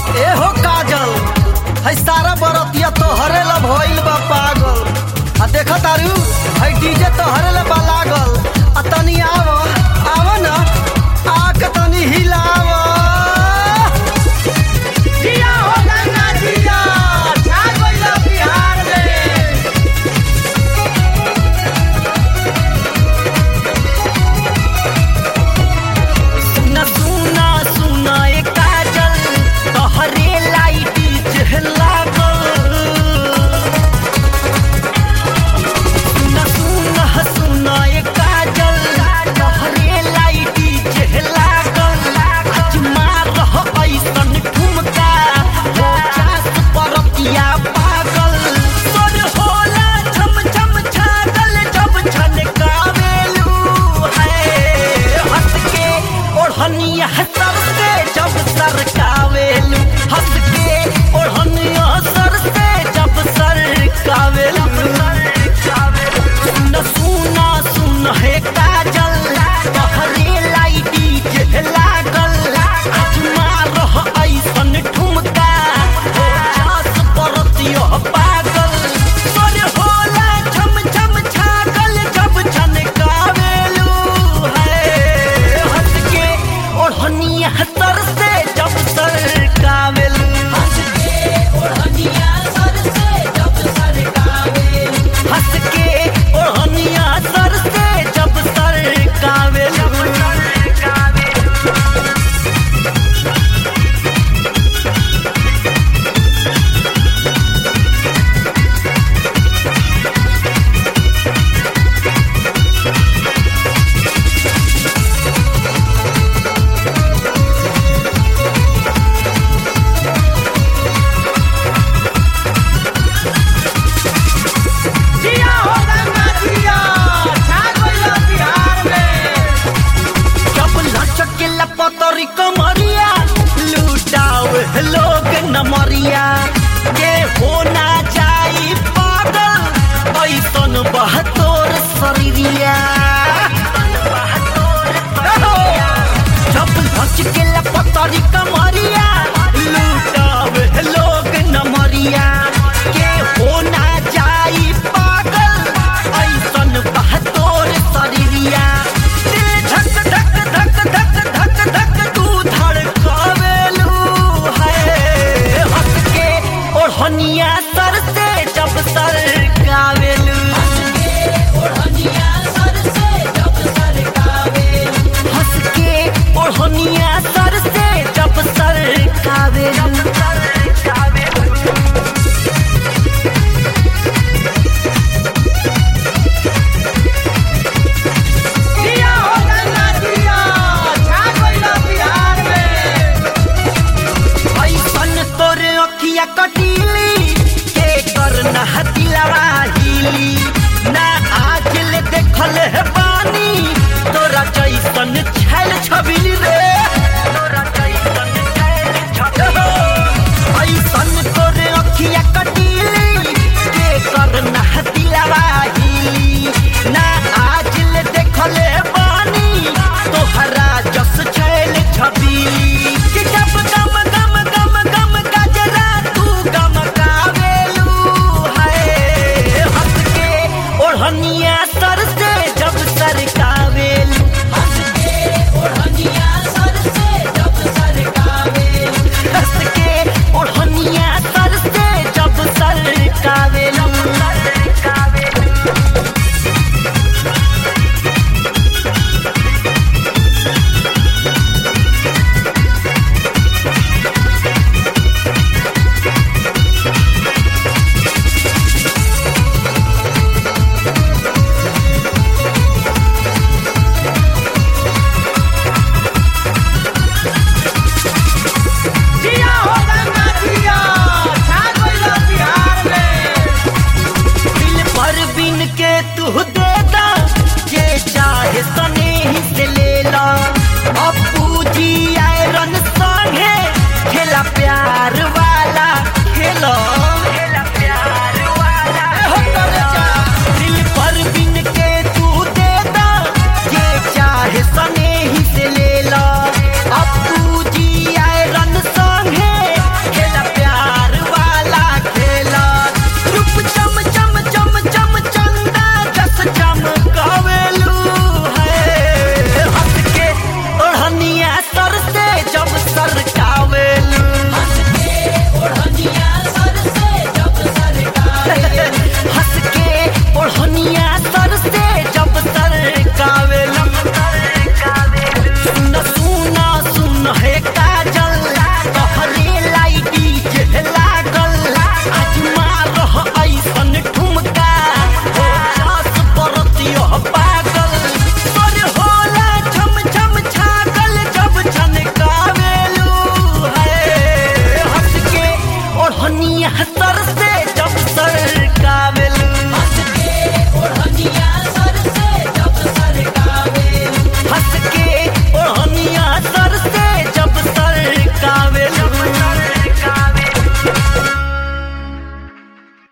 ए हो काजल है सारा बरतिया तोहरे ला भइल बा पागल आ देख तारू है डीजे तोहरे ला बा लागल आ तनी आव आव न आके तनी हिलाव जिया हो गंगा जिया छा गइल बिहार में सुना सुना सुना ए काजल तोहरे लाइट जहला सुना सुना सुना ए काजल तोहरे लाइट जहला आज मार ऐसन ठुमका हो जास परतिया पागल तोर होला छम छम छागल जब छनकावेलू है हंस के ओढ़निया सर से जब सरकावेलू हंस के ओढ़निया सर से जब सरकावेलू सुन सुना सुन हे काजल तोहरे लाइटी जे लागल आज मारह ऐसन ठुमका हो जास परतियो पागल तोर होला छम छम छागल जब छनकावेलू है हंस के ओढ़निया सर से जब सरकावेलू हंस के ओढ़निया सर से जब सरकावेलू हंस के ओढ़निया सर से जब सरकावेलू जिया हो गंगा जिया छा गइल बिहार में जब लचके लपतरी कमरिया लुटाव लोग नमरिया के हो ना जाई पागल ऐसन बहतोर शरीरिया जब लचके लपतरी कमरिया लुटाव लोग नमरिया के हो ना जाई पागल ऐसन बहतोर शरीरिया दिल धक धक धक धक धक धक तू धड़कावेलू है हंस के ओढ़निया